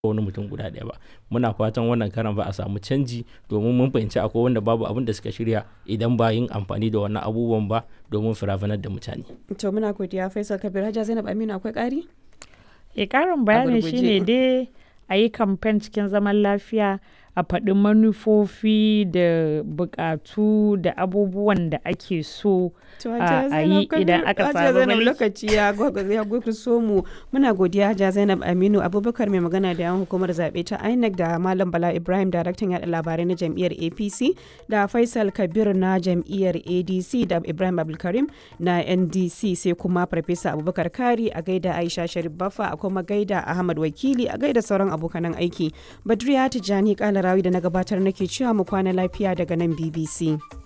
wani mutum guda ɗaya ba muna fatan wannan karan ba a samu canji domin mun fahimci akwai wanda babu abin da suka shirya idan ba yin amfani da wannan abubuwan ba domin firafanar da mutane to muna godiya faisal kabir hajja zainab aminu akwai ƙari e ƙarin bayani shine dai a yi kamfen cikin zaman lafiya a faɗi manufofi da buƙatu da abubuwan da ake so a yi idan aka samu mulki. lokaci ya so mu muna godiya Hajiya Zainab Aminu Abubakar mai magana da yawan hukumar zaɓe ta INEC da Malam Bala Ibrahim daraktan yaɗa labarai na jam'iyyar APC da Faisal Kabir na jam'iyyar ADC da Ibrahim Abdulkarim na NDC sai kuma Farfesa Abubakar Kari a gaida Aisha Sharif Baffa a kuma gaida Ahmad Wakili a gaida sauran abokanan aiki. Badriya Tijjani Kalarawi da na gabatar nake cewa mu kwana lafiya daga nan BBC.